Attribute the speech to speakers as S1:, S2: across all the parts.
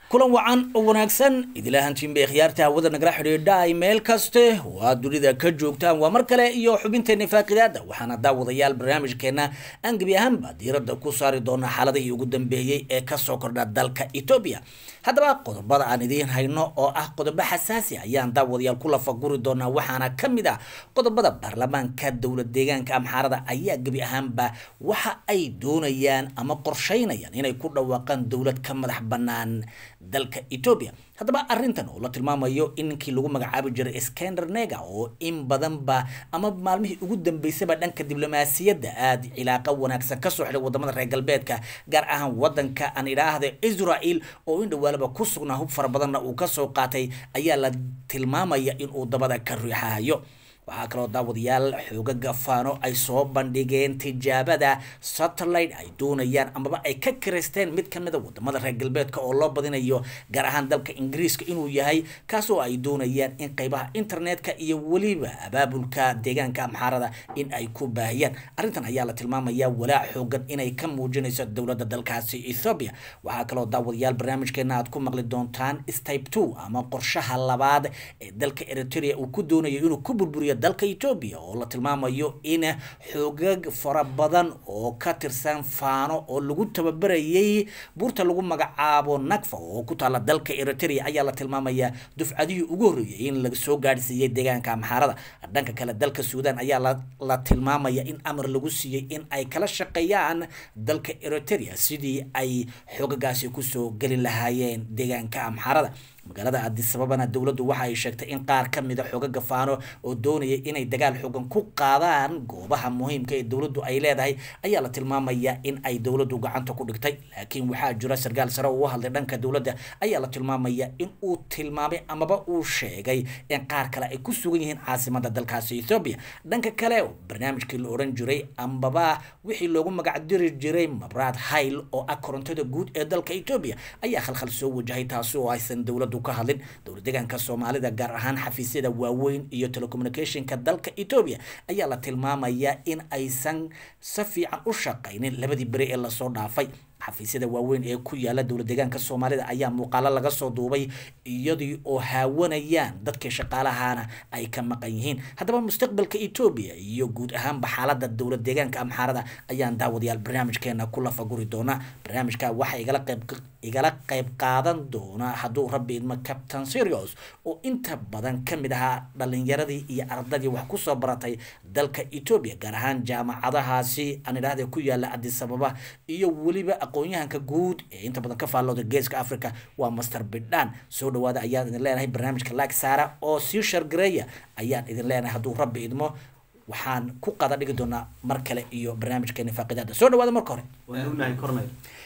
S1: kulan wacan oo wanaagsan idilahantiin bay khiyaarta hawada nagala xidhiidha ay meel kaste waa dunida ka joogtaan waa mar kale iyo xubinteena faaqidaada waxaana daawadayaal barnaamijkeena aan gebi ahaanba diiradda ku saari doonaa xaaladihii ugu dambeeyey ee kasoo kordha dalka etoobiya haddaba qodobada aan idiin hayno oo ah qodobo xasaasi ayaan daawadayaal ku lafaguri doonaa waxaana ka mid ah qodobada baarlamaanka dowlad deegaanka amxaarada ayaa gebi ahaanba waxa ay doonayaan ama qorsheynayaan inay ku dhawaaqaan dowlad ka madax bannaan dalka etoobiya haddaba arrintan oo la tilmaamayo in ninkii lagu magacaabi jiray skender nega oo in badanba ama maalmihii ugu dambeysaba dhanka diblomaasiyadda aada cilaaqa wanaagsan kasoo xidhay wadamada reer galbeedka gaar ahaan wadanka aan idhaahda israel oo in dhawaalaba ku sugnaa hub fara badanna uu kasoo qaatay ayaa la tilmaamaya inuu dabada ka riixahayo waxaa kaloo daawadayaal xooga gafaano ay soo bandhigeen tijaabada satellite ay doonayaan amaba ay ka kiraysteen mid ka mida wadamada reer galbeedka oo loo badinayo gaar ahaan dalka ingiriiska inuu yahay kaas oo ay doonayaan in qeybaha internetka iyo weliba abaabulka deegaanka amxaarada in ay ku baahiyaan arrintan ayaa la tilmaamaya walaac xoogan inay ka muujinayso dowladda dalkaasi ethoobia waxaa kaloo daawadayaal barnaamijkeena aad ku maqli doontaan stype two ama qorshaha labaad ee dalka eritrea uu ku doonayo inuu ku burburiyo dalka etoobiya oo la tilmaamayo in xoogag fara badan oo ka tirsan faano oo lagu tababarayay buurta lagu magacaabo nagfa oo ku taala dalka eritrea ayaa la tilmaamaya dufcadihii ugu horreeyay in laga soo gaadhsiiyey deegaanka amxaarada dhanka kale dalka suudan ayaa la tilmaamaya in amar lagu siiyey in ay kala shaqeeyaan dalka eritrea sidii ay xoogagaasi kusoo geli lahaayeen deegaanka amxaarada magaalada adisababana dowladdu waxa ay sheegtay in qaar ka mida xooga gafaano oo doonaya inay dagaal xoogan ku qaadaan goobaha muhiimka ee dowladdu ay leedahay ayaa la tilmaamaya in ay dowladdu gacanta ku dhigtay laakiin waxaa jira sarkaal sare oo u hadlay dhanka dowladda ayaa la tilmaamaya in uu tilmaamay amaba uu sheegay in qaar kale ay ku sugan yihiin caasimada dalkaasi ethoobia dhanka kale barnaamijkii la odhan jiray ambaba wixii loogu magacdiri jiray mabraad hayl oo ah korontada guud ee dalka etoobiya ayaa khalkhal soo wajahay taasi oo aysan dowladdu ka hadlin dowlad deegaanka soomaalida gaar ahaan xafiisyada waaweyn iyo telecommunicationka dalka etoobiya ayaa la tilmaamayaa in aysan si fiican u shaqaynin labadii beri ee lasoo dhaafay xafiisyada waaweyn ee ku yaala dowlad deegaanka soomaalida ayaa muuqaalo laga soo duubay iyadii oo haawanayaan dadkii shaqaalahana ay ka maqan yihiin haddaba mustaqbalka etoobiya iyo guud ahaanba xaalada dowlad deegaanka amxaarada ayaan daawadayaal barnaamijkeena ku lafaguri doonaa barnaamijka waxaa igala qayb igala qayb qaadan doona hadduu rabbi idmo captain serios oo inta badan ka mid ahaa dhalinyaradii iyo ardadii wax kusoo baratay dalka etoobiya gaar ahaan jaamacadahaasi aan idhahda ku yaala adisababa iyo weliba aqoon-yahanka guud ee inta badan ka faallooda geeska africa waa master bidhan soo dhawaada ayaan idin leenahay barnaamijka like saara oo sii shargareeya ayaan idin leenahay hadduu rabbi idmo waxaan ku qada dhigi doonaa mar kale iyo barnaamijkeena faaqidaada soo dhawaada marka hore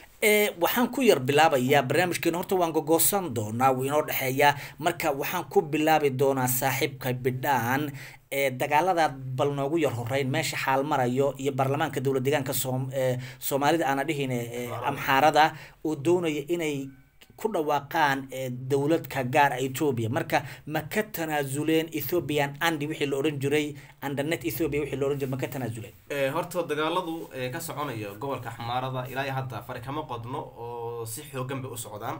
S1: waxaan ku yar bilaabayaa barnaamijkeena horta waan gogoosan doonaa wuu inoo dhexeeyaa marka waxaan ku bilaabi doonaa saaxiibka bidhaan ee dagaalada bal noogu yar horeyn meesha xaal marayo iyo baarlamaanka dowlad deegaanka soom soomaalida aana dhihin amxaarada oo doonaya inay ku dhawaaqaan dowladka gaar ethoobia marka ma ka tanaasuleen ethiopian andi wixii la odhan jiray andanet ethiopia wixii la odhan jiray ma ka tanaasuleen
S2: horta dagaaladu ka soconaya gobolka xamaarada ilaa iyo hadda fari kama qodno oo si xoogan bay u socdaan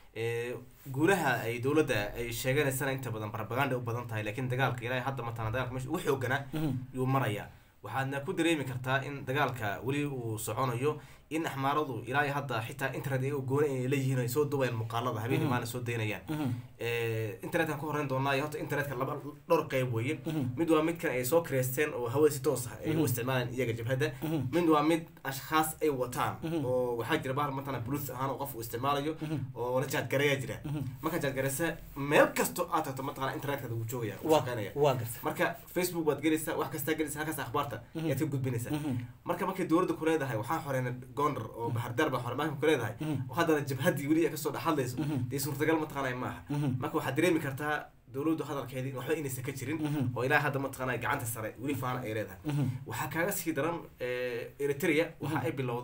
S2: guulaha ay dowladda ay sheeganaysana inta badan propaganda u badan tahay laakiin dagaalka ilaa hadda matana dagaalka meesha ugu xooganaa yuu maraya waxaadna ku dareemi kartaa in dagaalka weli uu soconayo in axmaaradu ilaa iyo hadda xitaa internet ay gooni ay leeyihiin ay soo dubayaan muuqaalada habeenii maalin soo daynayaan internetkan ku horeyn doonaa iyo horta internetka laba dhowr qeyb weeye mid waa midkan ay soo kireysteen oo hawada si toos ah ay u isticmaalaan iyaga jabhadda mid waa mid ashkhaas ay wataan oo waxaa jira bahal matana bluth ahaan oo qof uu isticmaalayo oo la jaadgareeya jira marka jaadgareysa meel kasto aad tagto mataqana internetka wuu joogaya wuu shaqeynaya marka facebook waad gelaysaa wax kastaa gelaysa halkaas akhbaarta ayaad ka gudbinaysaa marka markay dowladda ku leedahay waxaa xoreena gondar oo bahardar baa xormaanka ku leedahay oo haddana jabhaddii weli ay kasoo dhex hadlayso dee suurtagal mataqaanay maaha marka waxaad dareemi kartaa dowladdu hadalkeedii waxba inaysan ka jirin oo ilaa hadda mataqaanay gacanta sare weli faana ay leedahay waxaa kaaga sii daran eritrea waxa ay bilowday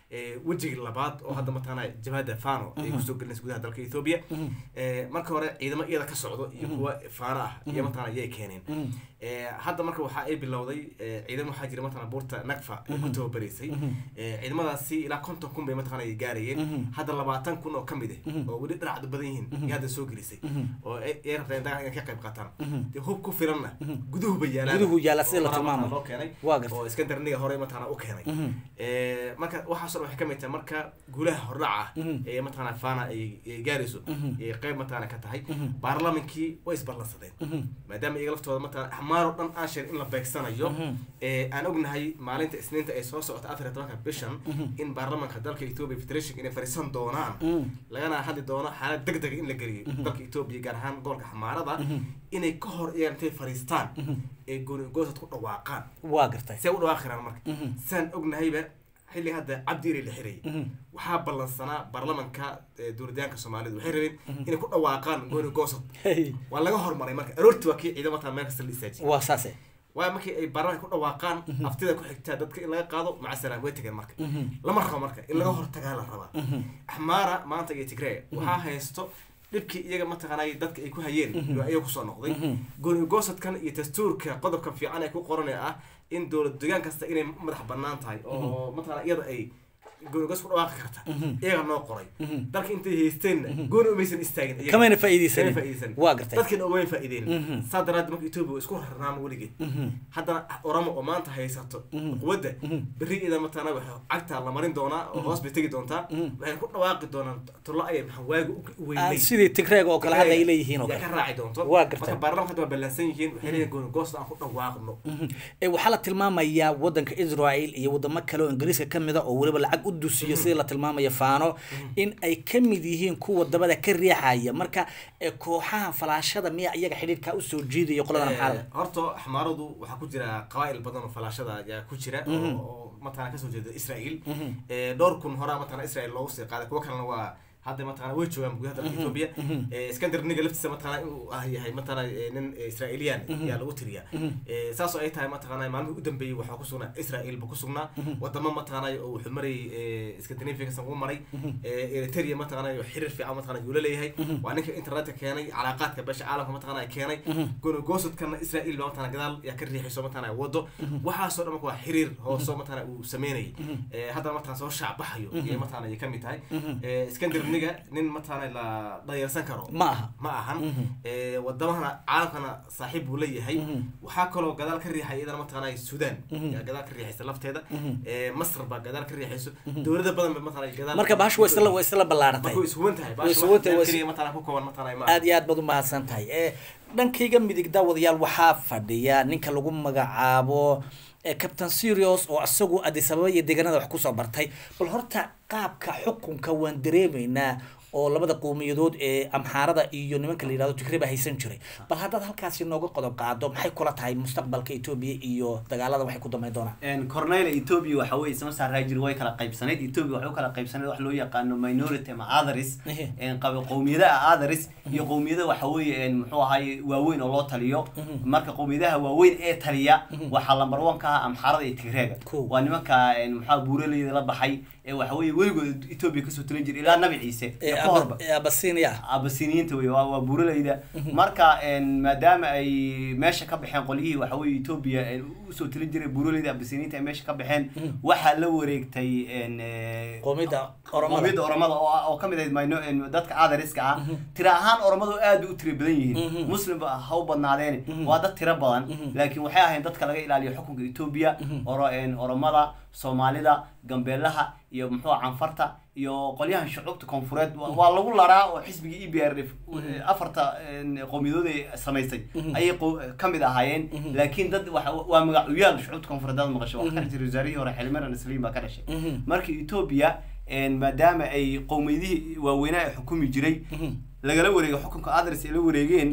S2: eh, wejigii labaad oo hadda mataqaana jabhadda fano ay kusoo gelinaysa gudaha dalka ethiopia Eh, marka hore ciidamo iyada ka socdo iyo kuwa faano ah iyo mataqaana yay keeneen Eh, hadda marka waxa ay bilowday eh, ciidamo waxaa jira mataqaana buurta nagfa ay ku tababaraysay Eh, ciidamadaasi ilaa konton kun bay mataqaana ay gaarayeen hadda labaatan kun oo ka mid ah oo weli dhinacdu badan yihiin iyo hadda soo gelisay oo ay ay rabtaan dagaal inay ka qayb qaataan dee hub ku filanna guduhu ba yaalaan
S1: Guduhu yaala sida la
S2: oo horaa
S1: tilmaamayo.
S2: mataqaana loo keenay
S1: Waa gartay.
S2: oo iskandarniga hore mataqaana u keenay Eh, marka waxaasoo dhan waxay ka mid tahay marka guulaha hordhaca ah ee mataqaana fana ay ay gaarayso ay qayb mataqaana ka tahay baarlamankii way isballansadeen maadaama iyaga laftooda mataqaana axmaar oo dhan aan sheegin in la beegsanayo ee aan ognahay maalinta isniinta ay soo socota afar iyo tobanka bishan in baarlamanka dalka ethiopia federation inay fariisan doonaan lagana hadli doono xaalad deg dega in la geliyo dalka ethiopia gaar ahaan gobolka xamaarada inay ka hor iyaga intay fariistaan ee gooni goosad ku dhawaaqaan
S1: waa gartay
S2: see u dhawaaqi karaan marka saan ognahayba xilli hadda cabdi iri la xirayay waxaa ballansanaa baarlamanka ee duuritaanka soomaalidu waxay rabeen inay ku dhawaaqaan gooni goosad waa laga hormaray marka aroortii waa kii ciidamata meel kasta la istaajiyay
S1: waa saase
S2: waayo markii ay baarlamanka ku dhawaaqaan aftida ku xigtaa dadka in laga qaado maca salaam way tageen marka lama rabo marka in laga hortagaa la rabaa axmaara maanta iyo tigray waxaa haysto dhibkii iyaga mataqaanay dadka ay ku hayeen iyo ayaga kusoo noqday gooni goosadkan iyo dastuurka qodobka fiican ee ku qoran ee ah in dowlad degaan kasta inay madax banaan tahay oo mataqaana iyada ay gooni goos ku dhawaaqi karta iyaga noo qoray dalka intay haysteenna gooni umaysan istaagin iyaga.
S1: kamayna
S2: Kama
S1: faa'iidaysanin
S2: faa'iidaysanin.
S1: waa gartay
S2: dadkina ugama faa'iideen saa daraaddeed marka etoobiya waa isku rarnaan weligeed haddana oramo oo maanta haysato quwadda berri ida mataqaana waxa cagtaa la marin doonaa oo hoos bay tegi doontaa waxay ku dhawaaqi doonaan tullo ayay maxaa waaga u
S1: Aan
S2: weynay
S1: sidii tigreega oo kale hadda ay leeyihiin oo
S2: yaa
S1: kale
S2: ka raaci doonto
S1: Waa gartay.
S2: marka baarlamaanka hadda waa ballansan yihiin waxay leeyihin gooni goosta aan ku dhawaaqno
S1: ee waxaa la tilmaamayaa wadanka israel iyo wadamo kale oo ingiriiska ka mid a oo weliba lacag u dusiyo sidii la tilmaamaya faano in ay ka mid yihiin kuwa dabada ka riixaya marka ee kooxaha falaashada miya iyaga xidhiidhka usoo jiidaya qolada maxaalada
S2: Eh, horta xamaaradu waxaa ku jira qabaa'il badan oo falaashada ayaa ku jira oo oo mataqana kasoo jeeda israel Eh, dhowr kun horaa mataqana israel loogu sii qaaday kuwo kalena waa hadda mataqana way joogaan gudaha dalka ethiopia Eh, iskandar niga laftiisa mataqana inuu ah yahay mataqana eh, nin eh, israeliyan ayaa lagu tiriya Eh, saas oo ay tahay mataqana maalmihii u dambeeyey waxaa ku sugnaa israel ba ku sugnaa wadamo mataqana oo wuxuu marayay eh, scandinavia kasan uu maray Eh, eritrea mataqana oo xiriir fiican mataqana yuu la leeyahay waa ninka internetka keenay calaaqaadka beesha caalamka mataqana ay keenay gooni goosadkana israel ba mataqana gadaal yaa ka riixayso mataqana wado waxaasoo dhan marka waa xiriir hooso mataqana uu sameynayay Eh, haddana mataqana soo shaacbaxayo iyo mataqana ay ka mid tahay Eh, iskandarniga nin mataqana la dhayarsan karo
S1: ma aha
S2: ma ahan Eh, wadamahana caalamkana saaxiib buu leeyahay waxaa kaloo gadaal ka riixay iyadana mataqana sudan yaa gadaal ka riixaysa lafteeda Eh, masr baa gadaal ka riixayso dowlada badan ba mataqana gadaal
S1: marka bahashu waa isla waa isla ballaaratay
S2: marka way ishuban tahay
S1: Way ishuban tahay, waa is-
S2: keliya mataqana ku kooban mataqana ma
S1: aad iyo aad baad u mahadsan tahay ee dhankayga midig daawadayaal waxaa fadhiya ninka lagu magacaabo ee captain serios oo isagu addis ababa iyo deegaanada wax kusoo bartay bal horta qaabka xukunka waan dareemaynaa oo labada qowmiyadood ee amxaarada iyo nimanka la yidhahdo tigreba haysan jiray bal haddaad halkaasi nooga qodob qaado maxay kula tahay mustaqbalka etoobiya iyo dagaalada waxay ku dambeyn doonaan
S3: cornel ethiopia waxa weye isma saaraa jiri way kala qaybsanayd ethiopia waxay u kala qaybsanayd wax loo yaqaano minority ama others
S1: Ehe.
S3: een qaba qowmiyadaha others iyo qowmiyada waxa weeye een muxuu ahaay waaweyn oo loo taliyo marka qowmiyadaha waaweyn ee taliya waxaa lambar one ka ah amxaarada iyo tigreega
S1: Cool.
S3: waa nimanka een muxuu buuraleyda la baxay ee waxa weeye weligood ethiopia kasoo talin jiray ilaa nabi ciise iyo ka horba
S1: abasinia
S3: abasiniyiinta wey waa waa buuralayda marka een, maadaama ay meesha ka baxeen qolyihii waxa weye ethiopia een, usoo talin jiray buuralayda abasiniyiinta ay meesha ka baxeen waxaa la wareegtay een, eh,
S1: qoomiyadda oromada
S3: qowmiyadda oromada oo ah- oo kamid ahayd mino een, dadka adariska ah tira ahaan oromadu aad bay u tira badan yihiin muslimba ha u badnaadeen waa dad tira badan laakiin waxay ahayn dadka laga ilaaliyo xukunka ethiopia oro een, oromada soomaalida gambeelaha iyo muxuu canfarta iyo qolyahan shucuubta koonfureed waa- waa lagu laraa oo xisbigii e b r f afarta een, qowmiyadood ay samaysay ayay qow- ka mid ahaayeen laakiin dad waxa- waa magacuyaal shucuubta koonfureed aad maqasho waxaa ka dhashay wasaarihii hore xilmaran saliim baa ka dhashay marka ethiopia een, maadaama ay qowmiyadihii waaweynaa ay xukumi jiray lagala wareego xukunka adres ay la wareegeen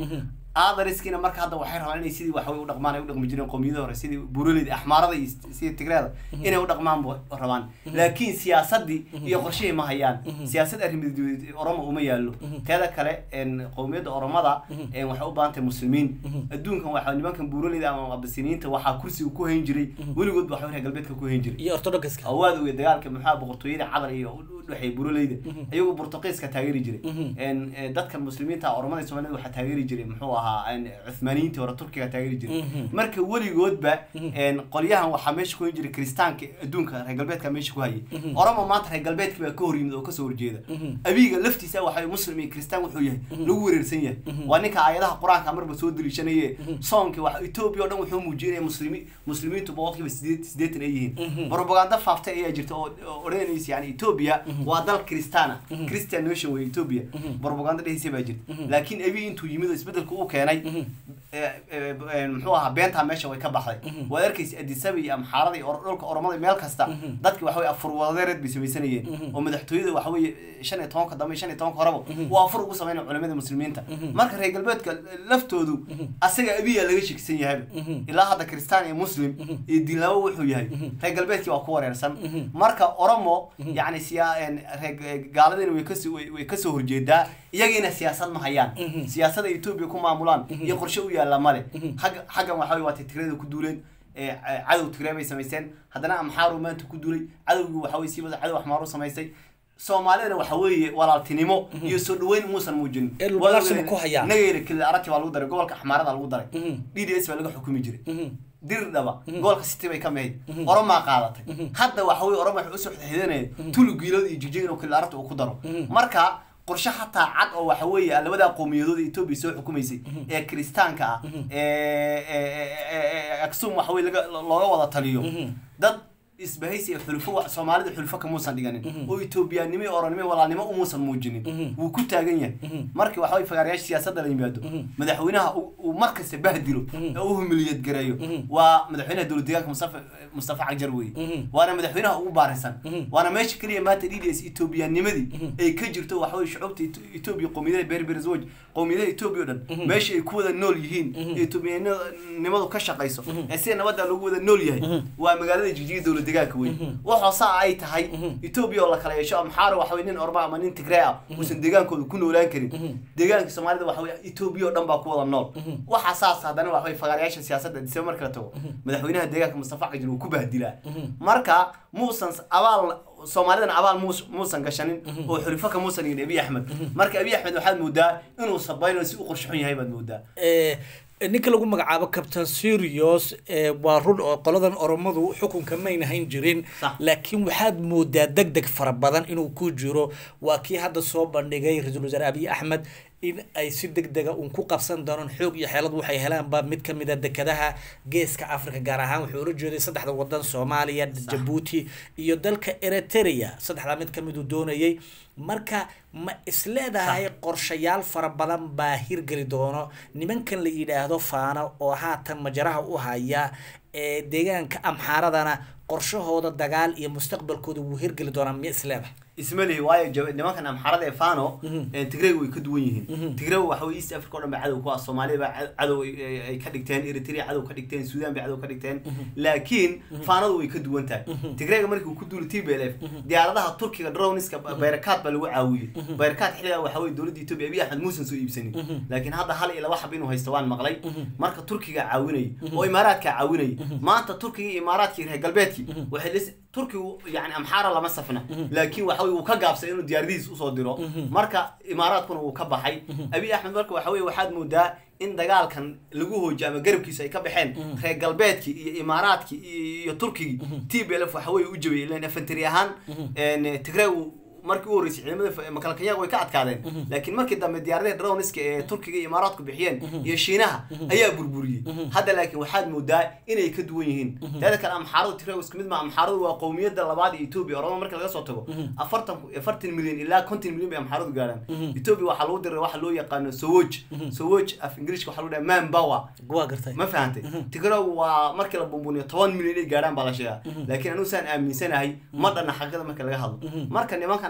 S3: aadariskiina marka hadda waxay rabaan inay sidii waxaway u dhaqmaan ay u dhaqmi jireen qowmiyada hore sidii buraleyda axmaarada iyo sidii tigreeda inay u dhaqmaan bu rabaan laakiin siyaasadii iyo qorshihii ma hayaan siyaasad arrimadeed oromo uma yaallo teeda kale een, qowmiyadda oromada een, waxay u baahan tahay muslimiin adduunkan waxa nimankan buraleyda ama abasiniinta waxaa kursiga ku hayn jiray weligood waxa reer galbeedka ku hayn jiray
S1: iyo orthodoxka
S3: awaad uga dagaalka maxaa boqortooyada cadal iyo u dhexeeya buraleyda ayagu burtuqiiska taageeri jiray een, ee, dadka muslimiinta oromada soomaalida waxaa taageeri jiray muxuu ahaa een, cuthmaaniyiintii hore turkiga taageeri jiray marka weligoodba een, qolyahan waxaa meesha ku hayn jiray kiristaanka adduunka reer galbeedka meesha ku hayay oromo maanta reer galbeedka baa ka hor yimid oo kasoo horjeeda abiga laftiisa waxa muslim iyo kiristaan wuxuu yahay lagu wereersan yahay waa ninka aayadaha qur-aanka marba soo daliishanaye soonki wax etoobiya oo dhan wuxuu muujinaya muslimi muslimiintu boqolkiiba sideed sideetan ay yihiin propaganda faaftay ayaa jirta oo oo odhanaysa yani etoobiya waa dal kristaana christian nation wey etoobiya propaganda dhehaysa baa jirta laakiin abi intuu yimid oo isbedelka u keenay ee, ee, ee, muxuu ahaa beentaa meesha way ka baxday waad arkaysa adisaba iyo amxaarada iyo or- dhulka oromada meel kasta dadki waxa weye afur wadareed bay samaysanayeen oo madaxtooyada waxa weye shan iyo tobanka dambe shan iyo tobanka horeba waa afur ugu sameynaya culimada muslimiinta marka reer galbeedka laftoodu asaga abiya laga shekisan yahayba ilaa hadda kristaan iyo muslim iyo diinlabo wuxuu yahay reer galbeedkii waa ku wareersan marka oromo yani siyaa een, reer gaaladina way kasoo way way kasoo horjeedaa iyagiina siyaasad ma hayaan siyaasada etoobiya ku maamulaan iyo qorshe u yaalla male xagga xaggan waxa weye waatay tigreeda ku duuleen ee, ca- cadow tigree bay samaysteen haddana amxaaru maanta ku duulay cadowgii waxa weye sii wada cadow axmaaru samaystay soomaalidana waxa weeye walaaltinimo iyo soo dhaweyn muusan muujinin
S1: Ee, dhulbalaarsiga ku hayaan.
S3: nagayna keli arati baa lagu daray gobolka axmaarada lagu daray d d s baa laga xukumi jiray dir dhaba gobolka city bay ka mahayd oromaa qaadatay hadda waxa weye oroma waxay usoo xidanaya tulu giilood iyo jijig inuu keli arati uu ku daro marka qorshe xataa cad oo waxa weeye labadaa qowmiyadood ee etoobiya soo xukumaysay ee kiristaanka ah ee ee- ee- ee aksum waxa weye laga looga wada taliyo dad isbahaysi xulfo wa- soomaalida xulfo kamuusan dhiganin oo etoobiyaanimo iyo oranimo iyo walaalnimo umuusan muujinin wuu ku taagan yahay markii waxa way fagaarayaasha siyaasadda la yimaado madaxweynaha uu- uu mar kasta bahdilo ee u humiliyad gareeyo waa madaxweynaha dowlad deegaanka mustafa mustafa cagjar weye waana madaxweynaha ugu baarisan waana meesha keliya maanta d d s etoobiyaanimadii ay ka jirto waxa weye shucubta Eto- etoobiya qowmiyadaha berberzwaj qowmiyadaha etoobiya o dhan meesha ay ku wada nool yihiin ee etoobiyanimadu ka shaqayso ee sida nabadda lagu wada nool yahay waa magaalada jigjiga dowlad deegaanka wey waxoo saa ay tahay etoobiya oo la kala yeesho amxaara waxa weye nin orma ama nin tigree ah uusan deegaankooda ku noolaan karin deegaanka soomaalida waxa weye etoobiya oo dhan baa ku wada nool waxa saas haddana waxa weye fagaarayaasha siyaasadda disaba marka la tago madaxweynaha deegaanka mustafa cajir wuu ku bahdilaa marka muusan abaal soomaalidana abaal muus- muusan gashanin oo xulifo ka muusan yihin abiy axmed marka abiy axmed waxaad moodaa inuu sabayno si u qorshxun yahay baad moodaa
S1: Eh, ninka lagu magacaabo captain serios eh, waa run oo qoladan oromadu xukunka mayna hayn jirin
S3: Sax.
S1: laakiin waxaad moodaa deg deg fara badan inuu ku jiro waa kii hadda soo bandhigay ra-iisul wasaare abiy axmed in ay si deg dega uun ku qabsan doonaan xoog iyo xeelad waxay helaanba mid ka mid a dekadaha geeska africa gaar ahaan wuxuu ula jeeday saddexda wadan soomaaliya jabuuti iyo dalka eritrea saddexdaa mid ka miduu doonayay marka ma isleedahay qorshayaal fara badan baa hirgeli doono nimankan la yidhaahdo faano oo haatan majaraha u haya ee deegaanka amxaaradana qorshahooda dagaal iyo mustaqbalkooda wuu hirgeli doonaa miya isleedahay
S3: isma lihi waayo jab- nimankan amxarada ee fano tigrayga way ka duwan yihiin tigrayga waxa weye east africa o dhan ba cadow ku ah soomaaliya baa cad- cadow ay- ay ay ka dhigteen eritrea cadow ka dhigteen sudan bay cadow ka dhigteen laakiin fanadu way ka duwan tahay tigrayga markii uu ku duulay t b l f diyaaradaha turkiga drowniska bayrakat baa lagu caawiyey bayrakat xilligaa waxa weye dowladda etoobiya abiy axmed muusan soo iibsanin laakiin hadda hal iyo laba xab inuu haysto waan maqlay marka turkiga caawinayay oo imaaraadka caawinayay maanta turkiga iyo imaaraadkii reer galbeedkii waxay lis turkigu yani amxaara lama safna laakiin waxa weye wuu ka gaabsay inuu diyaaradihiis usoo diro marka imaaraadkuna wuu ka baxay abiy axmed marka waxa weye waxaad moodaa in dagaalkan lagu hoojiyo ama garabkiisa ay ka baxeen reer galbeedkii iyo imaaraadkii iyo iyo turkigii t b l f waxa weye u jabiyay ilan infantry ahaan tigray markii u horreysay ciidamada makalkanyaga way ka adkaadeen laakiin markii dambe diyaaradaha drowniska ee turkiga iyo imaaraadku bixiyeen iyo shiinaha ayaa burburiyey hadda laakiin waxaad moodaa inay ka duwan yihiin teeda kale amxaaradu tigray isku mid ma amxaaradu waa qowmiyadda labaad ee etoobiya oroma marka laga soo tago afartan afartan milyan ilaa konton milyan bay amxaaradu gaaraan etoobiya waxaa lagu diray waxa loo yaqaano sowoj sowoj af ingiriiska waxaa lagu dhaha man power
S1: waa gartay
S3: ma fahantay tigrow waa markii la bumbuniyo toban milyan ay gaadhaan baa la sheegaa laakiin anigu saan aaminsanahay ma dhanna xaqiiqada marka laga hadlo marka nimankan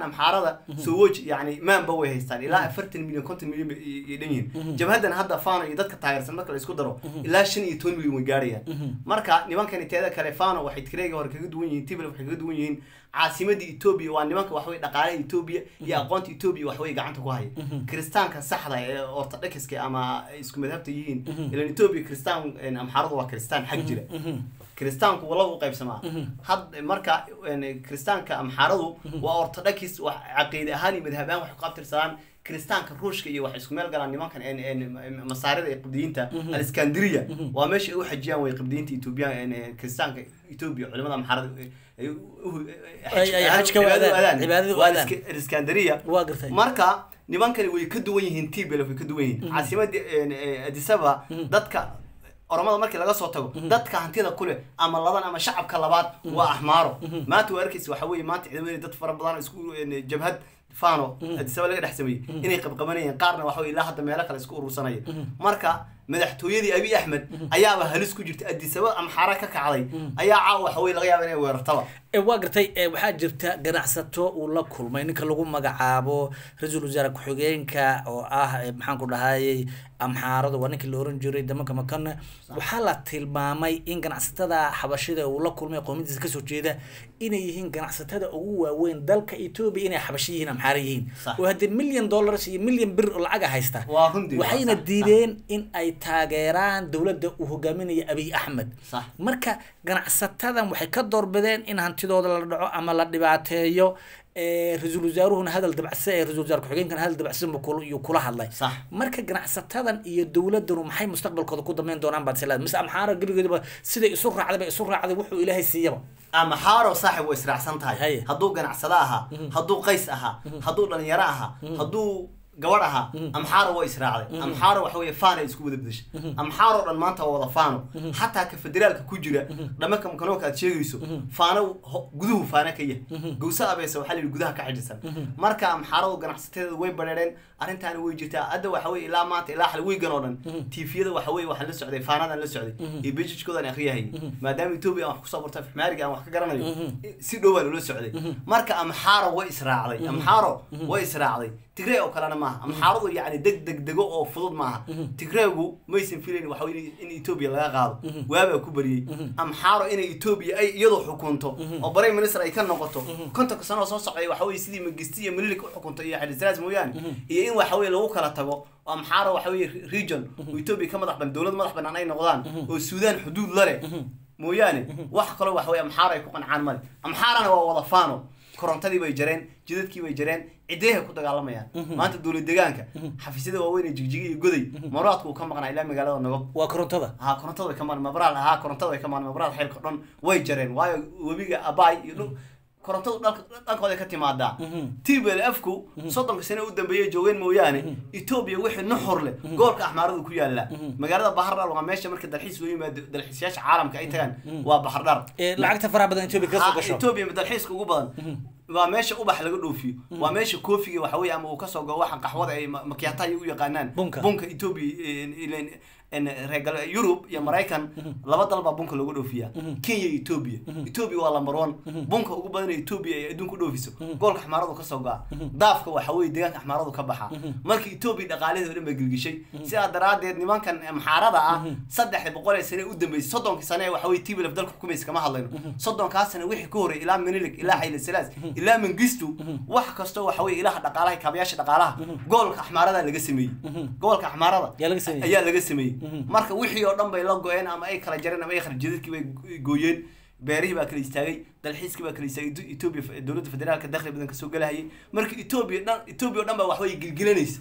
S3: nimankan amxaarada sowoj yani maanba way haystaan ilaa afartan milyan konton milyan bay i- i dhan yihiin jabhadan hadda fano iyo dadka taageersan marka la isku daro ilaa shan iyo toban milyan way gaarayaan marka nimankani teeda kale fano waxay tigreega hore kaga duwan yihiin tibl waxay kaga duwan yihiin caasimadda etoobiya waa nimanka waxway dhaqaalaha etoobiya iyo aqoonta etoobiya waxway gacanta ku haya kiristaanka saxda ee ortodokska ama ay isku madhabta yihiin ilan etoobiya kiristaan een, amxaaradu waa kiristaan xag jira kiristaanku wala u qaybsamaa had marka een, kiristaanka amxaaradu waa ortodokis wax caqiide ahaan iyo madhab ahaan waxay ku qabtirsadaan kiristaanka ruushka iyo waxay isku meel galaan nimankan een, een, masaarida ee qibdiyiinta aliskandriya waa meesha ay u xajiyaan way qibdiyiinta etoobiya een, een, kiristaanka etoobiya culimada amxaarada ay u- u-
S1: Ay- ay xajka u aadaan, cibaadada u
S3: waa
S1: aadaan.
S3: alisk- aliskandriya
S1: waa gartay
S3: marka nimankani way ka duwan yihiin tbl way ka duwan yihiin caasimada adisaba dadka oromada markii laga soo tago dadka hantida kule ama laban ama shacabka labaad waa axmaaro maanta waa arkaysa waxa weeye maanta ciidamada dad fara badan oo isku een, jabhad fano adisaba laga dhex sameeyey inay qabqabanayeen qaarna waxa weye ilaa hadda meelo kale isku urursanaya marka madaxtooyadii abi axmed ayaaba halis ku jirta adisaba amxaara ka kacday ayaa caawa waxa weye laga yaaba inay weerartaba
S1: ee waa gartay ee waxaa jirta ganacsato uu la kulmay ninka lagu magacaabo ra-iisul wasaare ku-xigeenka oo ah ee maxaan ku dhahayay amxaarada waa ninkii la oran jiray damanka makana waxaa la tilmaamay in ganacsatada xabashida uu la kulmay qowmiyadiisa kasoo jeeda inay yihiin ganacsatada ugu waaweyn dalka etoobiya inay xabashi yihiin amxaara yihiin
S3: Sax.
S1: oo haddii milyan dollars iyo milyan bir oo lacaga haysta
S3: Waa runtii, waa
S1: waxayna
S3: sax, sax.
S1: diideen in ay taageeraan dowladda uu hogaaminayo abiy axmed
S3: Sax.
S1: marka ganacsatadan waxay ka doorbideen in hantidooda la dhaco ama la dhibaateeyo ee, ra-iisul wasaaruhuna hadal dabacsan ee ra-isul wasaare ku-xigeenkana hadal dabacsan buu kula- yuu kula hadlay
S3: Sax.
S1: marka ganacsatadan iyo dowladanu maxay mustaqbalkooda ku dambeyn doonaan baad silaad mise amxaara gebigeedaba siday isu raacday ba isu raacday wuxuu ilaahay siiyaba
S3: ama xaaro saaxib way israacsan tahay
S1: Haye.
S3: hadduu ganacsado ahaa hadduu qays ahaa hadduu dhalinyaro ahaa hadduu gabadh ahaa amxaaro waa israacday amxaaro waxa weeye faana isku wada bedeshay amxaaro dhan maanta waa wada faano xataa ka federaalka ku jira dhamanka makanoonka aad sheegayso faano ho- guduhu faana ka yahay gowsa abeesa waxaa la yidhi gudaha ka xidhisan marka amxaaradu ganacsateeda way badheereen arrintaani way jirtaa hadda waxa weye ilaa maanta ilaa xal wiigan oo dhan tiifiyada waxa weye waxaan la socday faanadan la socday iyo bejijkoodan akhriyahayay maadaama etoobiya aan wax kusoo barto afmaariga aan wax ka garanayo si dhow baan ula socday marka amxaaro way israacday amxaaro way israacday tigree oo kalena maaha amxaaradu yacni deg deg dego oo fudud maaha tigreegu maysan filayn waxa weye in etoobiya laga qaado waabaa ku bariyey amxaaro inay etoobiya ay iyadoo xukunto oo prime minister ay ka noqoto kontonka sano oo soo socday waxa weye sidii magisti iyo mililik u xukunto iyo xadisraas mooyaane iyo in waxa weye lagu kala tago oo amxaaro waxa weye region oo etoobiya ka madax ban dowlad madax banaan ay noqdaan oo suudaan xuduud la leh mooyaane wax kaloo waxa weye amxaaro ay ku qancaan male amxaarana waa wada faano korontadii bay jareen jidadkii bay jareen cideehay ku dagaalamayaan maanta dowlad deegaanka xafiisyada waaweyn ee jigjiga iyo goday maraadku uu ka maqnaa ilaa magaalada nagob
S1: waa korontada
S3: haa korontada way ka maqnaa mabraal haa korontada way ka maqnaa mabraal xeelka dhan way jareen waayo webiga abaay iyo dhul korontadu dhalka dhankooda ka timaadaa tblfku soddonka sane u dambeeyay joogeen mooyaane etoobiya wixii nuxur leh gobolka axmaaradu ku yaala magaalada bahardhar waa meesha marka dalxiis loo yimaado dalxiisayaasha caalamka ay tagaan waa bahardhar
S1: ee lacagta faraha badan etoobiya kasoo
S3: Ha,
S1: gasho
S3: etoobiya dalxiiska ugu badan waa meesha ubax laga dhoofiyo waa meesha koofiga waxa weye ama uu kasoo go waxaan qaxwada ay ma- makiyaataha u yaqaanaan
S1: Bunka.
S3: bunka etoobiya ilen reer gal- yurub iyo maraykan laba dal baa bunka looga dhoofiyaa kenya iyo etoobiya etoobiya waa lamber one bunka ugu badan ee etoobiya ay adduunka u dhoofiso goolka axmaaradu kasoo go'a daafka waxa weye deegaanka axmaaradu ka baxa marka etoobiya dhaqaalaheeda o dhan baa gelgishay sidaa daraadeed nimankan amxaarada ah saddexda boqol ee sane u dambeysay soddonkii sane ee waxa weye tblf dalka xukumaysa kama hadlayno soddonkaas sane wixii ka horey ilaa menilik ilaa xayla salaas ilaa mangistu wax kastoo waxa weye ilaha dhaqaalaha kaabayaasha dhaqaalaha gobolka axmaarada laga sameeyey gobolka axmaarada
S1: Yaa laga sameeyey.
S3: ayaa laga sameeyey marka wixii oo dhan bay la go-een ama ay kala jareen ama ay kharjadadkii bay gooyeen beerihii baa kala istaagay dalxiiskii baa kala istaagay Eto- etoobiya dowladda federaalka dakhli badan kasoo galahayay marka etoobiya dhan etoobiya oo dhan baa waxbay gilgilanaysa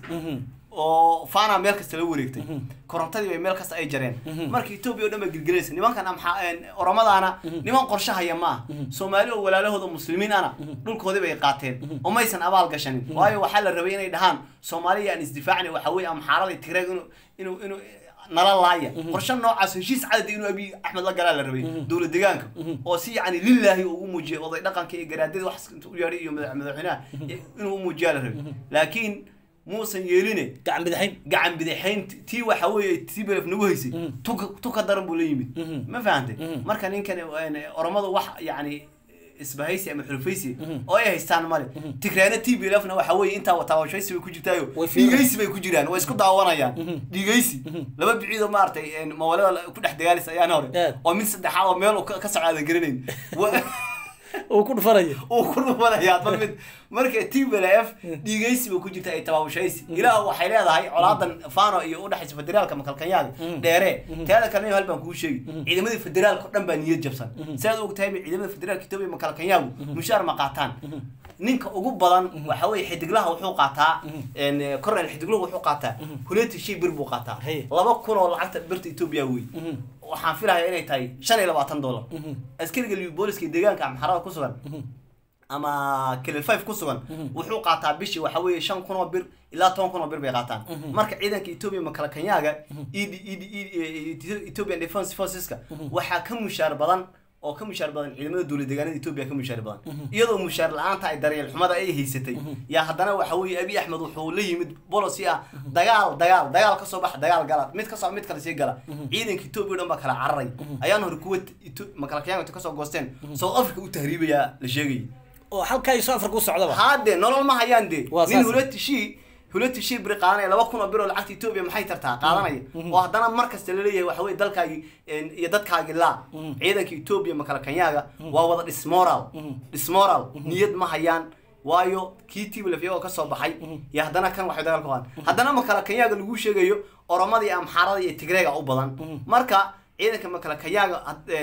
S3: oo faana meel kasta la wareegtay korontadii bay meel kasta ay jareen marka etoobiya oo dhan baa gilgilanaysa nimankan amxa oromadaana niman qorshe haya maaha soomaali oo walaalahooda muslimiin ana dhulkoodii bay qaateen oo maysan abaal gashanin waayo waxaa la rabay inay dhahaan soomaaliya aan isdifaacna waxa weye amxaarada tigreeg inuu inuu inuu nala laaya qorshe noocaas heshiis cadadi inuu abiy axmed la galaa la rabay dowlad deegaanka oo si yani lilaahi uu u muujiyay oday dhaqanka iyo garaadada wax intuu u yeedhay iyo madax- madaxweynaha inuu u muujiyaa la rabay laakiin muusan yeeline
S1: gacan bidaxayn
S3: gacan bidixayn tii waxa weeye tii belef nagu haysay tuka tuka daran buu la yimid ma fahantay marka ninkan een, oromadu wax yani isbahaysi ama xulufaysi oo ay haystaan male tigraana t b lfna waxa weeye intaa wataawashaysi bay ku jirtaayo
S1: Way fiirin.
S3: dhigaysi bay ku jiraan way isku daawanayaan dhigaysi laba biciid oo maaragtay mawalada ku dhex dagaalaysa ayaan hore
S1: Aad.
S3: oo mid saddexaad oo meel uu ka ka socda garanayn Wa-
S1: uu ku dhufanaya
S3: uu ku dhumanayaa bal mid marka t b l f dhigaysi bay ku jirta ay tabaabashaysi ilaah waxay leedahay colaadan fano iyo udhexaysa federaalka makalkanyaaga dheere teeda kalena hal baan kuu sheegi ciidamadii federaalka oo dhan baa niyad jabsan sidaad og tahay ciidamada federaalka etoobiya makalkanyaagu mushaar ma qaataan ninka ugu badan waxa weeye xidiglaha wuxuu qaataa cornel xidigluhu wuxuu qaataa huleti shay bir buu qaataa
S1: Hey.
S3: laba kun oo lacagta birta etoobiya wey waxaan filayaa inay tahay shan iyo labaatan dollar askariga liu booliska deegaanka amxarada ku sugan ama kelil five ku sugan wuxuu qaataa bishii waxa weeye shan kun oo bir ilaa toban kun oo bir bay qaataan marka ciidanka etoobiya makalakanyaaga ed ed ed ethiopian defense forceska waxaa ka mushaar badan oo ka mushaar badan ciidamada dowlad deegaanada etoobiya ka mushaar badan iyadoo mushaar la-aanta ay daryeel xumada ay haysatay yaa haddana waxa weeye abi axmed wuxuu la yimid policy ah dagaal dagaal dagaal kasoo baxa dagaal gala mid kasoo mid kale sii gala ciidanka etoobiya o dhan baa kala cararay ayaan hore kuwa makalakanyaaga inta kasoo goosteen south africa u tahriibayaa la sheegayay
S1: oo halkaa iso afarka u socdaba
S3: haade nolol ma hayaan de
S1: Waa
S3: nin
S1: saas.
S3: hulatishi hulatishi biri qaadanaya laba kun oo bir oo lacagta etoobiya maxay tartaa qaadanaya oo haddana mar kasta laleeyahay waxa weye dalkaagi iyo dadkaagi laa ciidanka etoobiya makalakanyaaga waa wada dismoral dismoral niyad ma hayaan waayo kii tiblef iyagoo kasoo baxay iyo haddana kan waxay dagaal ku qaadan haddana makalakanyaaga lagu sheegayo oromada iyo amxaarada iyo tigreega u badan marka ciidanka makalakayaaga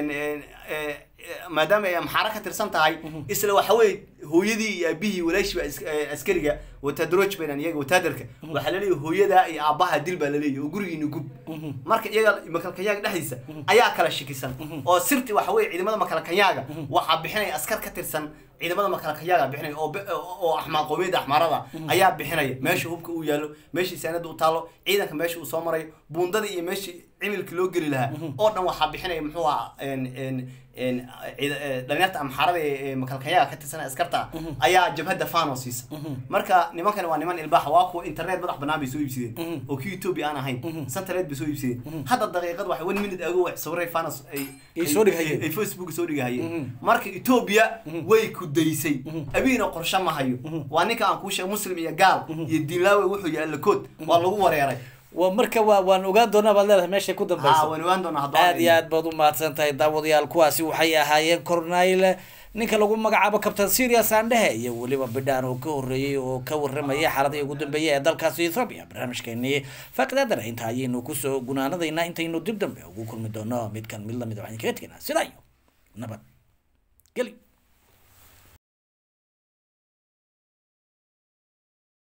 S3: maadaama ay amxaaro ka tirsan tahay isla waxa weye hooyadii iyo aabihii walaashii baa askariga watadroj baynan iyaga wataadarka waxaa laleeyahay hooyadaa iyo aabbaha dil baa laleeyahay oo gurigiina gub marka iyaga makalkanyaaga dhexdiisa ayaa kala shikisan oo sirti waxa weye ciidamada makalkanyaaga waxaa bixinaya askar ka tirsan ciidamada makalkayaaga bixinaya oo be- oo axmaa qowmiyadda axmaarada ayaa bixinaya meesha hubka uu yaallo meeshii saanada u taalo ciidanka meesha uu soo marayo buundadii iyo meeshii cimilka loo geli lahaa oo dhan waxaa bixinaya muxuu ahaa en- en- en- ciida- eh, dhalinyarta amxaarada ee ee makalkanyaaga ka tirsan askarta ayaa jabhadda fano siisa marka nimankani waa niman ilbaaxa waa kuwa internet madax banaan bay soo iibsadeen oo kii etoobiya aan ahayn santareed bay soo iibsadeen hadda daqiiqad waxa one minute ago wax sawiray fanos ay
S1: Ay soo dhigahayeen.
S3: ay facebook soo dhigahayeen marka etoobiya way ku daysay abiina qorshe ma hayo waa ninka aan kuu sheegay muslim iyo gaal iyo diinlaawe wuxuu yahay allakood waa lagu wareeray
S1: waa marka waa waan ogaan doonaa baad leedahay meeshay ku
S3: haa
S1: dambaysa
S3: waan ogaan doonaa hadduu
S1: aad iyo aad baad u mahadsan tahay daawadayaal kuwaasi waxay ahaayeen cornile ninka lagu magacaabo captain serious andhehe iyo weliba bidhaan oo ka horreeyey oo ka warramaya xaaladii ugu dambeeyay ee dalkaasi ethoobia barnaamijkeenii faaqidaadana inta ayaynu kusoo gunaanadaynaa intaynu dib dambe ugu kulmi doono midkan mid lamid waxaan kaga teganaa sidaa iyo nabad geli